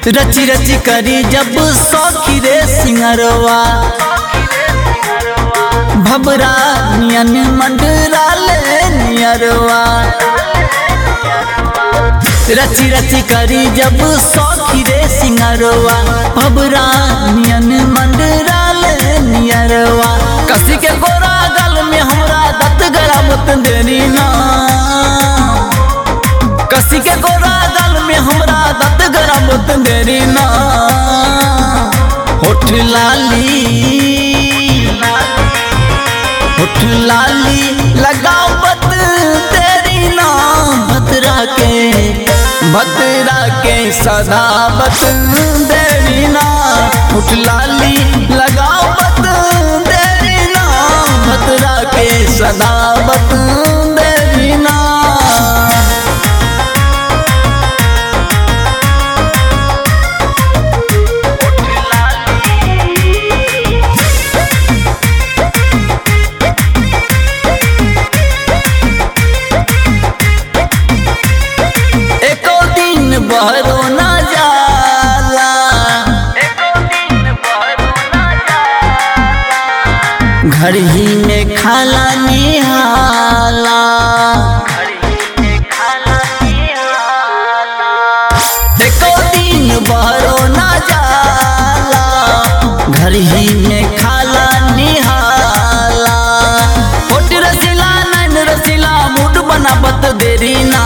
रची रची करी जब सौखी रे सिंगरवा भबरा नियन मंडरा ले नियरवा रची रची करी जब सौखी रे सिंगरवा भबरा नियन मंडरा ले नियरवा कसी के गोरा गल में हमरा दत गला मुत देनी ना कसी के गोरा गल में हमरा दत गला मुत देनी ना होठ लाली होठ लाली लगाओ बत तेरी ना भतरा के भतरा के सदा बत तेरी ना होठ लाली लगाओ बत तेरी ना भतरा के सदा बत तेरी ना एको दिन बहरो ना जाला घर ही में खाला निहाला एको दिन बहरो ना जाला घर ही में खाला निहाला होट रसीला नैन रसीला मूड बनावत देरी ना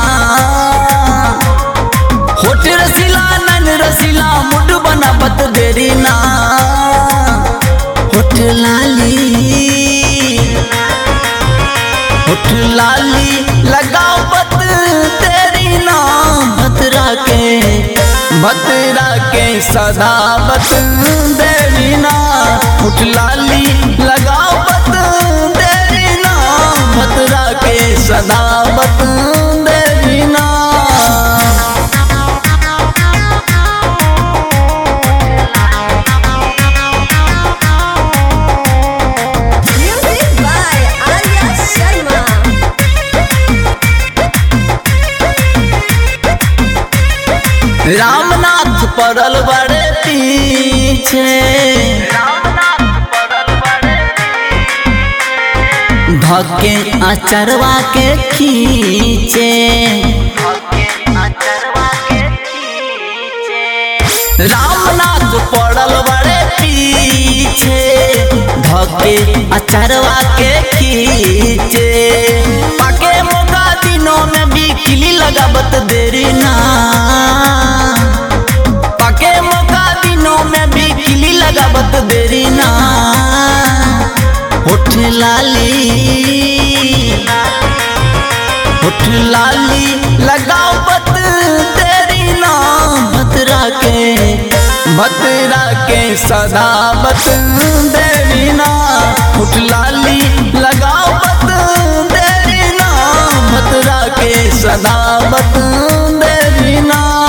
होट रसीला नैन रसीला मूड बनावत देरी ना होठ लाली होठ लाली लगाओ बत तेरी ना भतरा के भतरा के सदा बत देरी ना होठ लाली लगाओ बत तेरी ना भतरा के सदा बत देरी ना Music by Arya Sharma. Ramnath पड़ल बड़े पीछे धके अचरवा के खींचे रामनाथ पड़ल बड़े पीछे धके अचरवा के खींचे पाके मौका दिनों में भी किली लगावत देरी ना पाके मौका दिनों में भी किली लगावत देरी ना होठ लाली होठ लाली लगाओ बत तेरी ना भतरा के भतरा के सदा बत देरी ना होठ लाली लगाओ बत तेरी ना भतरा के सदा बत देरी ना